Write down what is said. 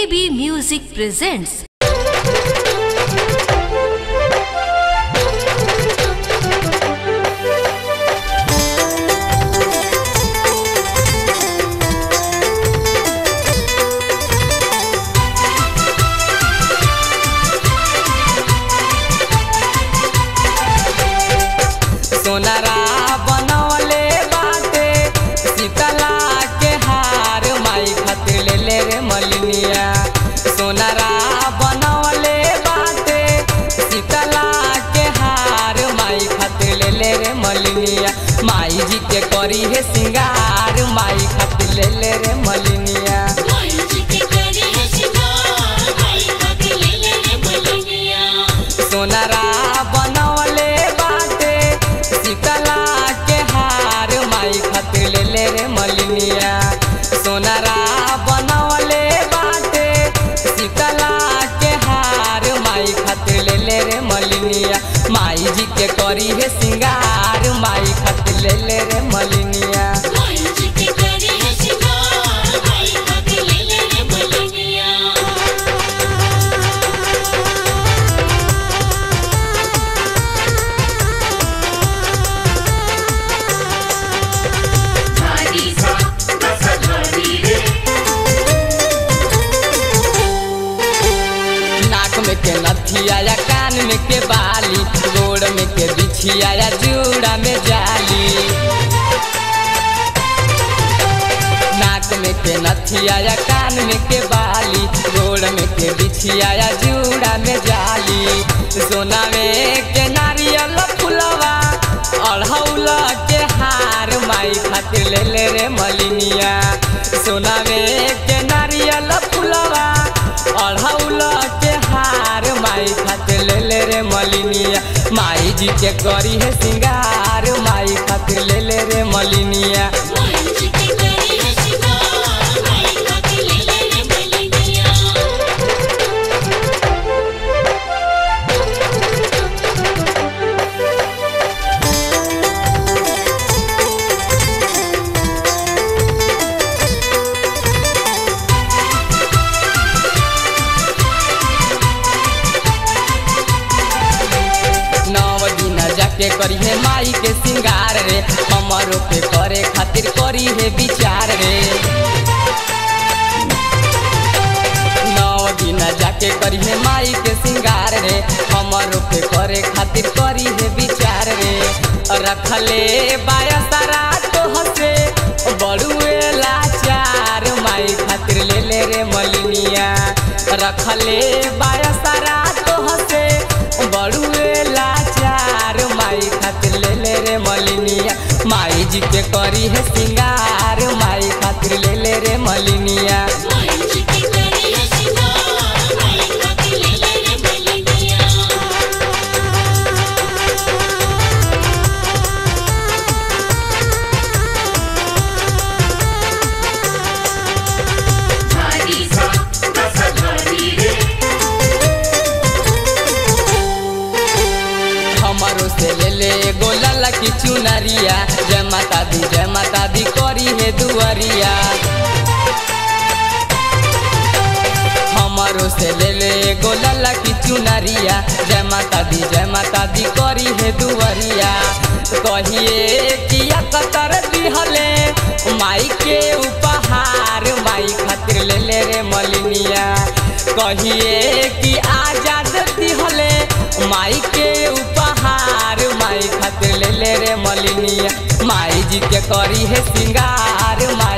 PB Music presents. सोनारा बनवले बाटे सीतला के हार माई खातिर ले ले रे मलिनिया सोनारा बनवले बाटे सीतला के हार माई खातिर ले ले रे मलिनिया माई जी के करी है सिंगार माई खातिर ले ले रे मलिनिया सोनारा बनवले बाटे सीतला के हार माई खातिर ले ले रे मलिनिया सोनारा बनवले बाटे सीतला के हार माई खातिर ले ले रे मलिनिया माई जी के करी है सिंगार माई खातिर ले ले रे मलिनिया नाक में के नथिया या कान में के बाली गोड़ में के बिछिया या जूड़ा में जाली नाक में के नथिया या कान में के बाली गोड़ में के बिछिया या जूड़ा में जाली सोना में के नारियल फुलवा अढ़ौल के हार माई खातिर ले ले रे मलिनिया सोना में के नारियल फुलवा अढ़ौल के हार माई खातिर ले ले रे मलिनिया माई जी के करी है सिंगार माई खातिर ले ले रे मलिनिया नव दिन जाके करी है माई के सिंगार रे हमारो पे करे खातिर करी है विचार रे नव दिन जाके करी है माई के सिंगार रे हमारो पे करे खातिर करी है विचार रे रखले बाया सारा तो हसे बड़ुए लाचार माई खातिर ले ले रे मलिनिया रखले बाया सारा तो हसे बड़ुए लाचार माई खातिर ले ले रे मलिनिया माई जी के करी है सिंगार माई खातिर ले ले रे मलिनिया हमारो से ले ले गोला की चुनरिया जय माता दी जय माता दी करी है दुआरिया हमारो से ले ले गोला की चुनरिया जय माता दी जय माता दी करी है दुआरिया कहिए किया कतर दिहले माई के उपहार माई खातिर ले ले रे मलिनिया कहिए कि आजाद दिहले माई के उपहार माई खातिर ले ले रे मलिनिया माई जी के करी है सिंगार माई